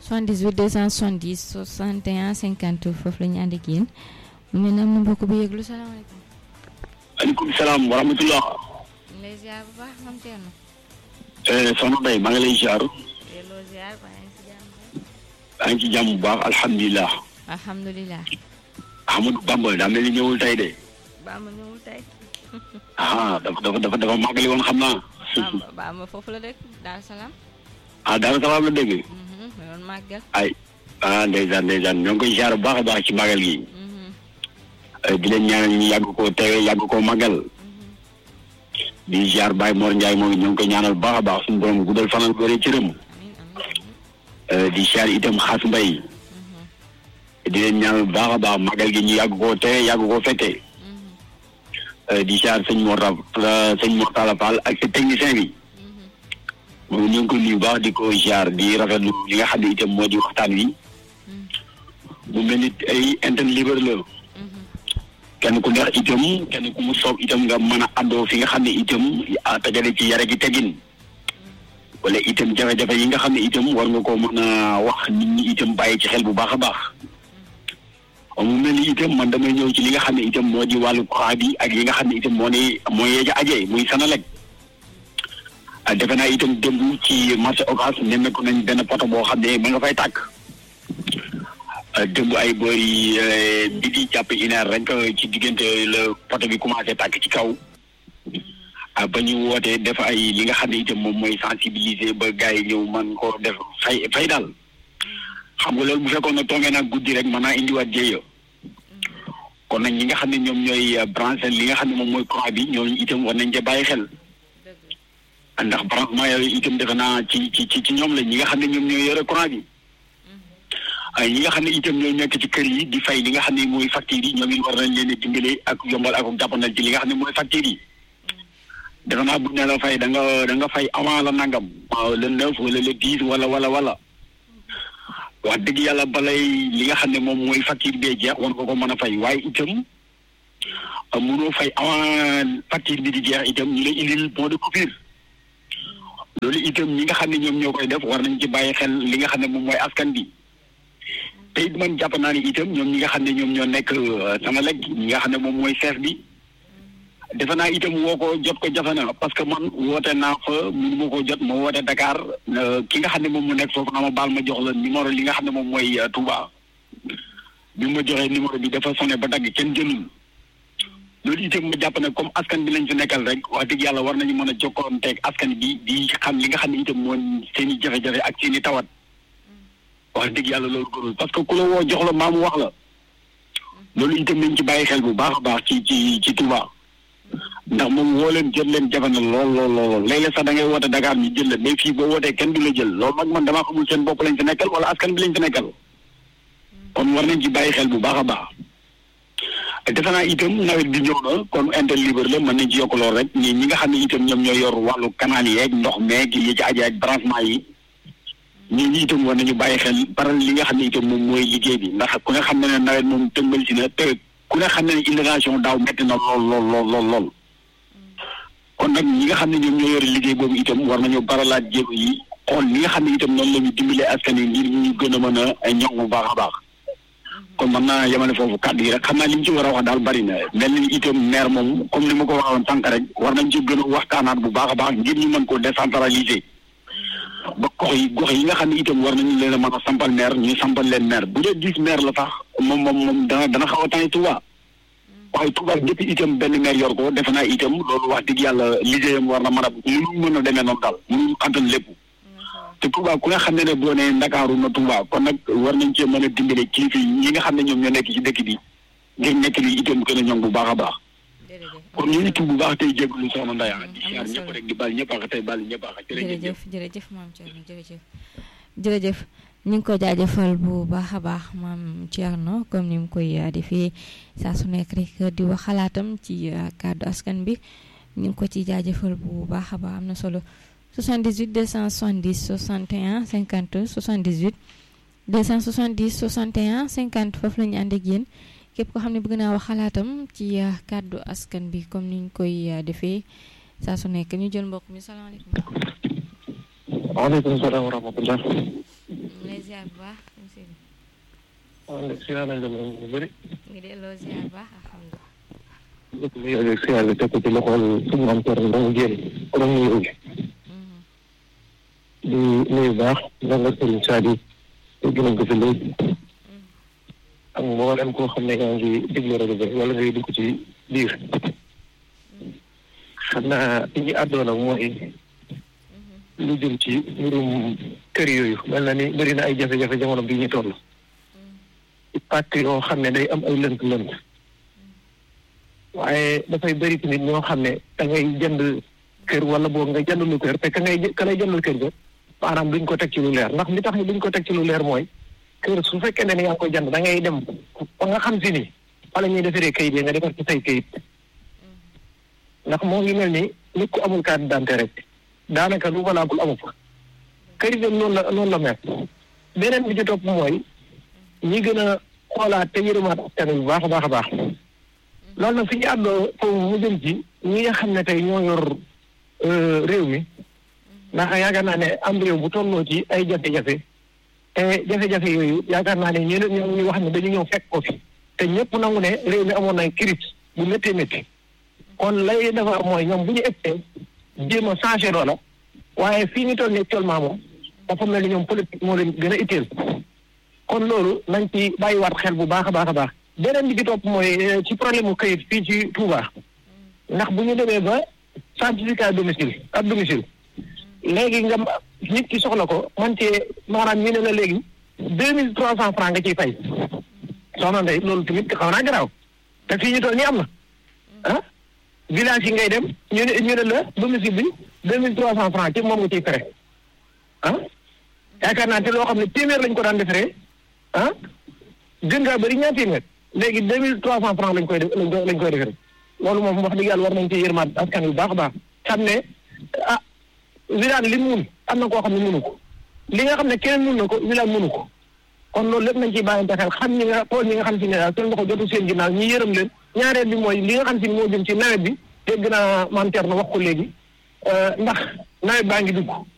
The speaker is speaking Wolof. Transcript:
78 270 61 50 foofu la ñu ànd ak yéen mu mel ne am na mbokk bu yëglu salaamaaleykum. maaleykum salaam wa rahmatulah. ñu lay ziar bu baax mam Thierno. soxna Mbaye maa ngi lay ziar. delloo ziar ba yaa ngi si jàmm. maa ngi ci jàmm bu baax alhamdulilah. alhamdulilah. Ahmadou Bamba daa mel ni ñëwul tey de. Bamba ñëwul tey. ah dafa dafa dafa dafa màggali woon xam naa. Bamba Bamba foofu la dëkk Daar Salaam. ah daal salaam la dégg. ma doon màggal. ay ah ndeysaan ndeysaan ñoo ngi koy ziar bu baax a baax ci màggal gi. di leen ñaanal ñu yàgg koo teewee yàgg koo màggal. di ziar Baye Mor Ndiaye moom ñoo ngi koy ñaanal bu baax a baax suñu borom guddal fanal bëre cëram. amiin amiin. di ziar itam xaas mbay. di leen ñaanal bu baax a baax màggal gi ñu yàgg koo teewee yàgg koo fekkee. di ziar sëñ Mortala sëñ Mortala Fall ak sa technicien bi. moom ñu ngi ko nuyu baax di ko ziar di rafetlu li nga xam ne itam moo di waxtaan wi. mu mel ni ay antenne libre la. kenn ku neex itam kenn ku mu soob itam nga mën a àddoo fi nga xam ne itam tajale ci yare gi tegin. wala itam jafe-jafe yi nga xam ne itam war nga koo mën a wax nit ñi itam bàyyi ci xel bu baax a baax. mu mel ni itam man damay ñëw ci li nga xam ne itam moo di wàllu courant bi ak yi nga xam ne itam moo ne moo yeeja ajee muy Senelec. defe naa itam démb ci marché Ocass nemmeeku nañ benn poto boo xam ne ma nga fay tàkk. démb ay boori bi di jàpp une heure rek ci diggante la poto bi commencé tàkk ci kaw. ba ñu wootee def ay li nga xam ne itam moom mooy sensibiliser ba gars yi ñëw man ko def fay fay daal. xam nga loolu bu fekkoon ne toongee nag guddi rek mën naa indiwaat jéeya. kon nag ñi nga xam ne ñoom ñooy branché li nga xam ne moom mooy courant bi ñooñu itam war nañ cee bàyyi xel. ndax branchement yooyu itam defe naa ci ci ci ñoom la ñi nga xam ne ñoom ñooy yore courant bi. ay ñi nga xam ne itam ñooy nekk ci kër yi di fay li nga xam ne mooy facture yi ñoom it war nañ leen a dimbale ak yombal ak jàppandal ci li nga xam ne mooy facture yi. defe naa bu ne la fay da nga da nga fay avant la nangam. le neuf wala le dix wala wala wala. wax dëgg yàlla balay li nga xam ne moom mooy facture bee jeex war nga ko mën a fay waaye itam mënoo fay avant facture bi di jeex itam ñu lay indil bon de coupure. loolu itam ñi nga xam ne ñoom ñoo koy def war nañ ci bàyyi xel li nga xam ne moom mooy askan bi te it man jàpp naa ni itam ñoom ñi nga xam ne ñoom ñoo nekk Senelec ñi nga xam ne moom mooy chef bi defe naa itam woo ko jot ko jafe na parce que man woote naa fa mënu ma ko jot ma woote Dakar ki nga xam ne moom mu nekk foofu na ma baal ma jox la numéro li nga xam ne moom mooy Touba bi ma joxee numéro bi dafa sonné ba dagg kenn jëlul loolu itam ma jàpp ne comme askan bi lañ fi nekkal rek wax dëgg yàlla war nañu mën a jokkoonteeg askan bi di xam li nga xam ne itam mooy seen i jafe-jafe ak seen i tawat wax dëgg yàlla loolu gënul parce que ku la woo jox la maamu wax la loolu itam nañ ci bàyyi xel bu baax a baax ci ci ci Touba ndax moom woo leen jël leen jafe na lool lool lool léeg-léeg sax da ngay woote Dakar ñu jël la mais fii boo wootee kenn du la jël loolu nag man damaa xamul seen bopp lañ fi nekkal wala askan bi lañ fi nekkal kon war nañ ci bàyyi xel bu baax a baax. defe naa itam nawet bi ñëw na kon inter libre la mën nañ ci yokk lool rek ñi ñi nga xam ne itam ñoom ñoo yor wàllu canal yeeg ndox meeg yi ci aji ak branchement yi ñii ñi itam war nañu bàyyi xel baral li nga xam ne itam moom mooy liggéey bi ndax ku ne xam ne ne nawet moom tëmbal si na te ku ne xam ne ne inondation daaw metti na lool lool lool lool lool kon nag ñi nga xam ne ñoom ñoo yore liggéey boobu itam war nañu baralaat jéego yi xool li nga xam ne itam noonu la ñu dimbalee askan yi ngir ñu gën a mën a ñoŋ bu baax a baax kon mën naa yemale foofu kàddu yi rek xam naa li ñu ci war a wax daal bari na mel ni itam maire moom comme ni ma ko waxoon sànq rek war nañ ci gën a waxtaanaat bu baax a baax ngir ñu mën koo décentraliser ba gox yi gox yi nga xam ne itam war nañu leen a mën a sampal maire ñu sampal leen maire bu dee dix maire la sax moom moom moom dana dana xaw a tane Touba waaye Touba depuis itam benn maire yor ko defe naa itam loolu wax dëgg yàlla liggéeyam war na mën a mënu mën a demee noonu daal mënu antal lépp te Touba ku nga xam ne ne boo nee Ndakaaru na Touba kon nag war nañ cee mën a dimbale kilifa yi ñi nga xam ne ñoom ñoo nekk ci dëkk bi ngir nekk li itam gën a ñoŋ bu baax a baax kon ñu ngi tudd bu baax tey jégalu soxna Ndaya di siyaar ñëpp rek di baal ñëpp ak tey baal ñëpp ak jërëjëf jërëjëf maam Thierno jërëjëf jërëjëf ñu ngi ko jaajëfal bu baax a baax maam Thierno comme ni mu koy defee saa su nekk rek di wax xalaatam ci kàddu askan bi ñu ngi ko ci jaajëfal bu baax a baax am na solo 78 270 61 50 78 270 61 50 foofu la ñu ànd ak yéen képp koo xam ne bëgg naa wax xalaatam ci kàddu askan bi comme ni ñu koy defee saa su nekk ñu jël mbokk mi salaamaaleykum. waaleykum salaam wa rahmatulah. lay ziar bu waaw ndax siyaar nañ la moom bu bëri. ngi delloo ziar baax alhamdulilah. lépp lu yore siyaar bi teg ko ci loxol suñu am kër ndax mu génn borom nuyu bi. di nuyu baax ndax nga sëriñ Sadio dégg nañ ko fi léegi. ak mboolem koo xam ne yaa ngi déglu rajo bi wala ngay dugg ci biir. xam naa li ñu àddoon ak mooy lu jëm ci mbirum kër yooyu mel na ni bëri na ay jafe-jafe jamono bii ñu toll. ci pàcc yoo xam ne day am ay lënt-lënt. waaye dafay bëri tamit ñoo xam ne da ngay jënd kër wala boog nga jënd lu kër te ka ngay ka lay jëndal kër ga maanaam duñ ko teg ci lu leer ndax li tax ni duñ ko teg ci lu leer mooy kër su fekkee ne ni yaa ngi koy jënd da ngay dem ba nga xam si ni wala ñuy defaree kayit yi nga defar ci say kayit ndax moo ngi mel ni nit ku amul carte d'identité rek daanaka lu valable amu fa kër yi noonu la noonu la mel beneen bi ci topp mooy ñi gën a xoolaat te yërëmaat askan wi bu baax a baax a baax loolu nag fi ñu àddoo foofu mu jëm ci ñi nga xam ne tey ñoo yor réew mi ndax yaakaar naa ne am réew bu tolloo ci ay jafe-jafe te jafe-jafe yooyu yaakaar naa ne ñeneen ñoo ñu wax ne dañu ñëw fekk ko fi te ñëpp nangu ne réew mi amoon na crise bu méttee métti kon lay defar mooy ñoom bu ñu ëppee jéem a changé loola waaye fii ñu toll nii actuellement moom dafa mel ni ñoom politique moo leen gën a itteel kon loolu nañ ci bàyyiwaat xel bu baax a baax a baax beneen bi ci topp mooy ci problème mu kayit fii ci Touba ndax bu ñu demee ba certificat domicile ak domicile léegi nga nit ki soxla ko man cee maanaam ñu ne la léegi deux mille trois cent francs nga ciy fay soxna Ndeye loolu tamit xaw naa garaaw te fii ñu toll nii am na ah village yi ngay dem ñu ne ñu ne la domicile bi deux mille trois cent francs ci moom nga ciy fere ah yaakaar naa te loo xam ne téeméer lañ ko daan defaree ah gën ngaa bëri ñaar téeméer léegi deux mille trois cent francs lañ koy def lañ koy defaree loolu moom wax dëgg yàlla war nañ ci yërmaat askan wi baax a baax xam ne ah wilaan li mun am na koo xam ne mënu ko li nga xam ne keneen mun na ko wilaan mënu ko kon loolu lépp nañ ciy bàyyante xel xam ñi nga xool ñi nga xam si ne daal seen loxo jotu seen ginnaaw ñi yërëm leen ñaareel bi mooy li nga xam si ne moo jëm ci nawet bi dégg naa maam Thierno wax ko léegi ndax nawet baa ngi dugg